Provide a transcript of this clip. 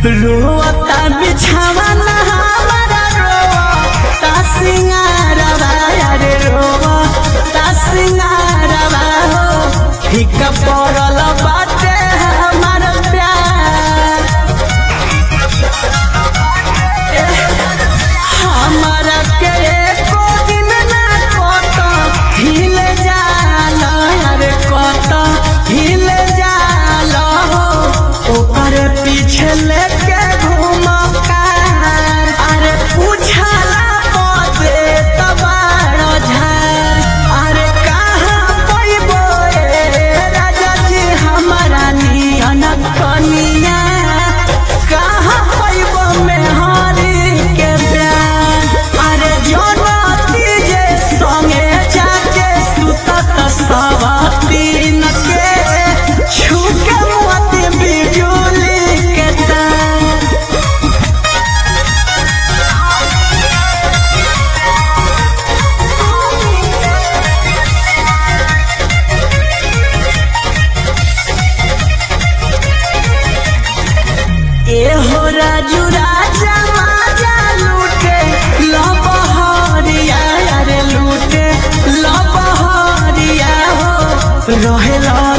रोता बिछावा हमारा रोता सिंगारवा अरे रोता सिंगारवा हो फिका पड़ल बाटे हमार प्यार हमारा के एको दिन ना कत हिल जाल अरे कत हिल जाल हो ओकर पीछे लेके घूम कार अरे पूछला पदे तबार झार अरे कहाँ पैबो ए राजा जी हमारा नियन कनिया कहाँ पैबो मेहरी के प्यार अरे जनती जे संगे जाके सुतत सब दिन के छुके मोती बिजुली के तार एहो राजू राजा माजा लूटे लबहरिया अरे लूटे लबहरिया हो रहेला